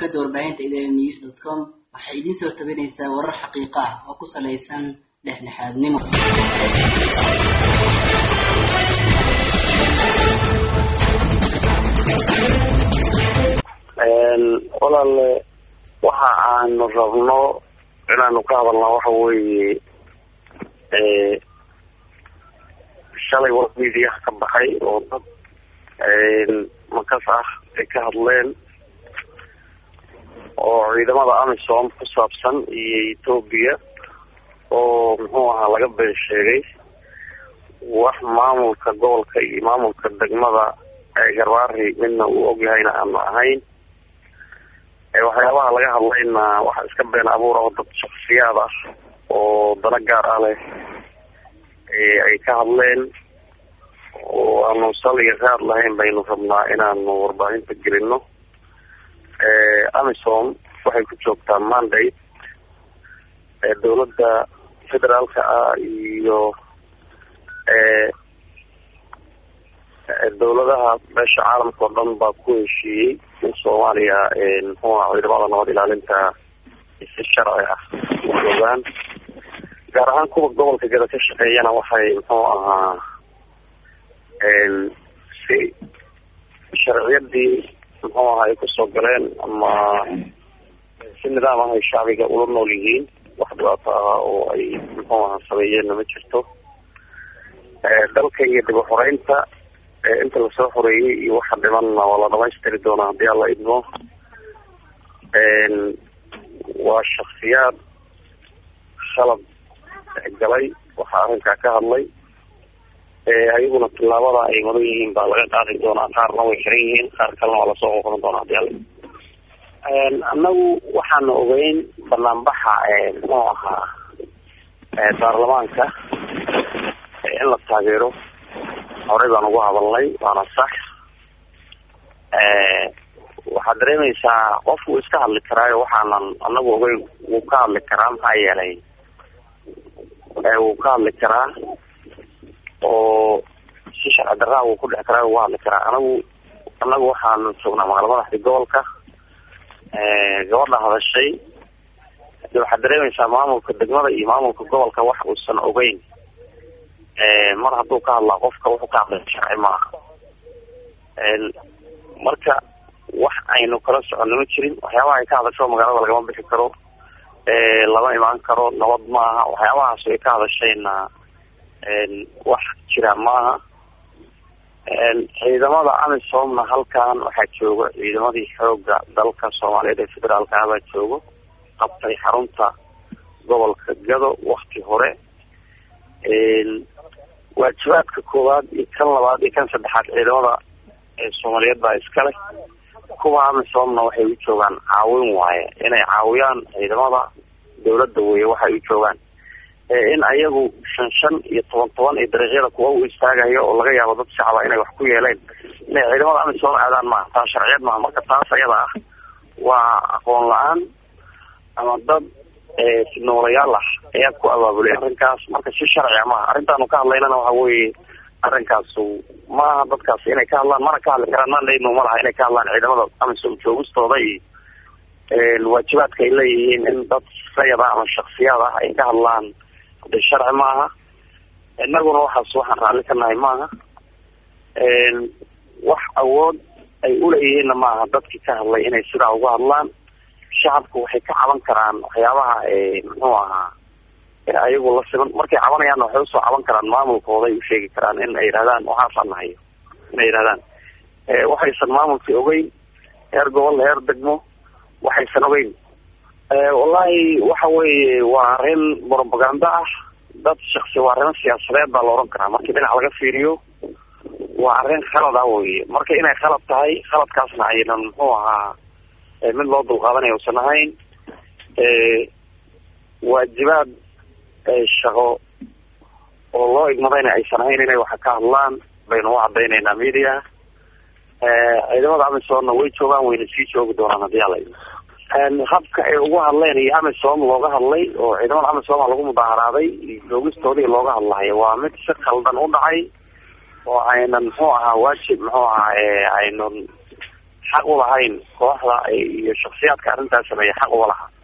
shabakada warbaahinta idn news dot com waxay idiin soo tabinaysaa warar xaqiiqa ah oo ku salaysan dhexdhexaadnimo walaale waxa aanu rabno inaanu ka hadalnaa waxa weeye shalay war media ka baxay oo dad makas ah ay ka hadleen oo ciidamada amisom ku saabsan iyo etoobiya oo muxuu ahaa laga been sheegay wax maamulka gobolka iyo maamulka degmada garbaari midna uu ogyahayna aanu ahayn waxyaabaha laga hadlayna waxa iska been abuura oo dad shaksiyaad ah oo dana gaar ah leh ay ka hadleen oo aanu saliga qaad lahayn baynu rabnaa inaanu warbaahinta gelino amisom waxay ku joogtaa mandate dawladda federaalka ah iyo dawladaha beesha caalamka oo dhan baa ku heshiiyey in soomaaliya muxuu aha ciidamada nabad ilaalinta si sharci ah u joogaan gaar ahaan kuwa gobolka gada ka shaqeeyana waxay muxuu ahaa si sharciyadii muxuu aha ay kusoo galeen ama si nidaam ah ay shacbiga ula nool yihiin wax dhibaato ah oo ay muxuu aha sameeyeenna ma jirto dalka iyo dib uxoreynta inta lasoo xoreeyey iyo waxa dhimanna waa la dhamaystiri doonaa haddii alla idmo waa shaksiyaad khalad galay waxaa arrinkaa ka hadlay ayaguna tilaabada ay madan yihiin baa laga qaadi doonaa qaarna way xiran yihiin qaar kalena waa lasoo qoqoran doonaa hadii alla annagu waxaanu ogeyn banaanbaxa muxuu ahaa baarlamaanka in la taageero horey baan ugu hadalnay waana sax waxaad dareemaysaa qof wuu iska hadli karaayo waxaanan anagu ogeyn wuu ka hadli karaa maxaa yeelay wuu ka hadli karaa oo si sharci daraa wuu ku dhex karaa uga hadli karaa anagu anagu waxaanu joognaa magala madaxda gobolka gabadha hadashay de waxaad dareemaysaa maamulka degmada iyo maamulka gobolka wax uusan ogeyn mar hadduu ka hadlaa qofka wuxuu ka hadlay sharci maaha marka wax aynu kala soconno ma jirin waxyaabaha ay ka hadasho magaalada lagama bixi karo lama imaan karo nabad maaha waxyaabahaas ay ka hadashayna wax jira maaha ciidamada amisomna halkan waxaa jooga ciidamadii xooga dalka soomaaliyeed ee federaalka ah baa joogo qabtay xarunta gobolka gado wakti hore waajibaadka koowaad iyo kan labaad iyo kan saddexaad ciidamada soomaaliyeed baa iskale kuwa amisomna waxay u joogaan caawin waaye inay caawiyaan ciidamada dawladda weye waxay u joogaan in ayagu shan shan iyo toban toban iyo dariiqyada kuwa u istaagayo oo laga yaabo dad shacaba inay wax ku yeeleen inay ciidamada amisom aadaan maaha taa sharciyeed maaha marka taas ayada ah waa aqoon la-aan ama dad noolayaal ah ayaa ku abaabulay arrinkaas marka si sharciga maaha arrintaanu ka hadlaynana waxa weeye arrinkaasu maaha dadkaas inay ka hadlaan mana ka hadli karaan mandayno ma laha inay ka hadlaan ciidamada amisom joogistooda iyo waajibaadka ay leeyihiin in dad sayad ah ama shaksiyaad ah ay ka hadlaan de sharci maaha inaguna waxaas waxaan raalli ka nahay maaha wax awood ay uleeyihiinna maaha dadkii ka hadlay inay sidaa uga hadlaan shacabku waxay ka caban karaan waxyaabaha muxuu ahaa ayagu la siman markay cabanayaanna waxay usoo caban karaan maamulkooday u sheegi karaan in ay yidhahdaan waxaasaan nahayo inay yidhahdaan waxaysan maamulkii ogeyn heer gobol heer degmo waxaysan ogeyn wallahi waxa weeye waa arrin propaganda ah dad shaksi waa arrimo siyaasadeed baa la oran karaa markii dhinac laga fiiriyo waa arrin khalad ah weye marka inay khalad tahay khaladkaasna aynan muxuu ahaa mid loo dulqaadanaya usan ahayn waajibaad shaqo oo loo igmadayna aysan ahayn inay waxa ka hadlaan baynu u cadaynaynaa media ciidamada amisomna way joogaan wayna sii joogi doonaan haddii ala habka ay ugu hadleen iyo amisom looga hadlay oo ciidamada amisoma lagu mudaaharaaday iyo joogistoodii looga hadlayo waa mid si khaldan u dhacay oo aynan muxuu ahaa waajib muxuu ahaa aynan xaq u lahayn kooxda iyo shaksiyaadka arrintaas sameeya xaq uga lahaa